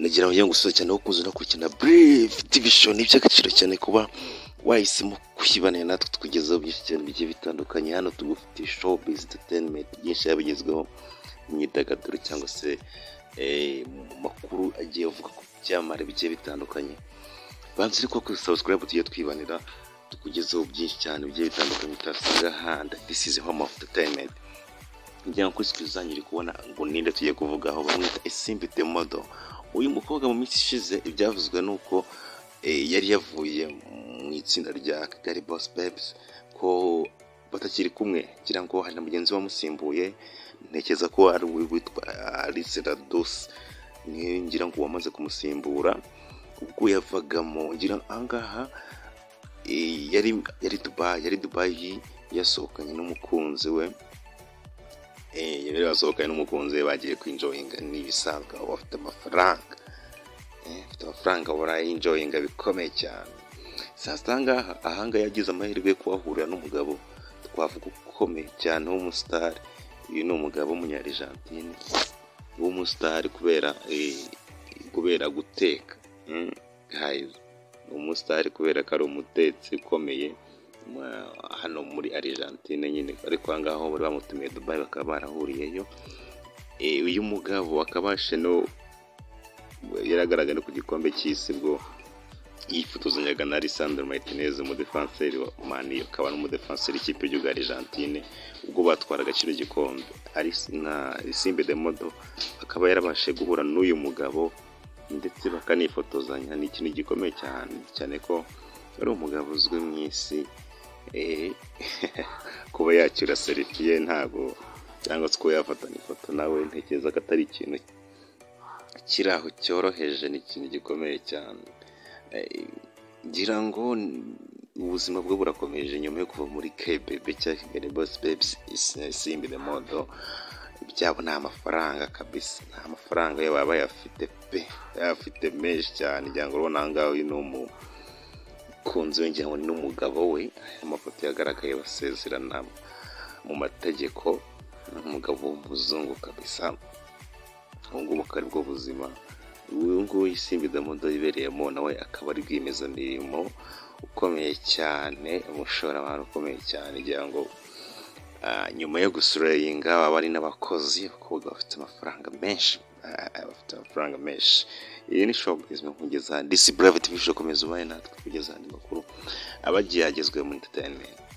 ndagira ngo njye gusoza cyane wo kuza unakurikirana burifu division ni iby'agaciro cyane kuba wahisemo kwibanira natwe tukugezaho byinshi cyane bigiye bitandukanye hano tugufitiye showbiz entertainment byinshi yabigezweho mu myidagaduro cyangwa se eh, mu makuru agiye avuga ku byamare bigiye bitandukanye banza ariko kuri subscribe tujye twibanira tukugezaho byinshi cyane bigiye bitandukanye utasanga ahandi this is home of entertainment kugira ngo kuri twizangire kubona ngo ninde tugiye kuvugaho bamwita Isimbi the model uyu mukobwa mu minsi ishize ibyavuzwe ni uko eh, yari yavuye mu itsinda rya Kigali Boss Babes ko batakiri kumwe ngira ngo hari na mugenzi we wamusimbuye ntekereza ko ari uwi witwa Alice Radus niwe ngira ngo wamaze kumusimbura ubwo yavagamo ngira ahangaha eh, yari yari Dubai yari Dubai yasohokanye n'umukunzi we Eh, yari yasohokanye n'umukunzi we bagiye kwinjoyinga ni ibisanzwe aba bafite amafaranga Eh, afite amafaranga barayinjoyinga bikomeye cyane sasa ahangaha ahangaha yagize amahirwe yo kuhahurira n'umugabo twavuga ukomeye cyane w'umusitari uyu ni umugabo w'umunyarigentine w'umusitari kubera eh, kubera guteka Mm, guys, ni umusitari kubera ko ari umutetsi ukomeye mwa- hano muri Argentine nyine ariko aha ngaha aho bari bamutumiye Dubai bakaba barahuriyeyo Eh, uyu mugabo akabashe no yaragaragara ku gikombe cy'isi bwo yifotozanyaga na Lisandro Martinez umudefanseri wa Mani akaba n'umudefanseri w'ikipe y'igihugu ya Argentine ubwo batwaraga kino gikombe ari na Simbe de Modo akaba yarabashije guhura n'uyu mugabo ndetse bakanifotozanya ni ikintu gikomeye cyane cyane ko ari umugabo uzwi mu isi eh, kuba yakira serifi ye ntabwo cyangwa se kuba yafatana ifoto nawe ntekereza ko atari ikintu kiri aho cyoroheje ni ikintu gikomeye cyane Eh, ngira ngo n- ubuzima bwe burakomeje nyuma yo kuva muri kebebe cyangwa kigali bosi bebisi simbi de modo byabo ni amafaranga kabisa ni amafaranga ye baba bayafite pe bayafite menshi cyane ngira ngo urabona aha ngaha uyu ni umu kunze ngira ngo ni n'umugabo we amafoto yagaragaye basezerana mu mategeko ni umugabo w'umuzungu kabisa ubu ngubu akaba ari bwo buzima uyu nguyu isimbi damodo yibereyemo nawe akaba ari rwiyemezamirimo ukomeye cyane umushoramari ukomeye cyane ngira ngo ah, nyuma yo gusurayinga baba ari n'abakozi abakobwa bafite amafaranga menshi ah, ah, bafite amafaranga menshi iyi ni showbiz nkugeza disi burave tv show komeza ubaye natwe kugeza andi makuru aba agihagezwe muri entertainment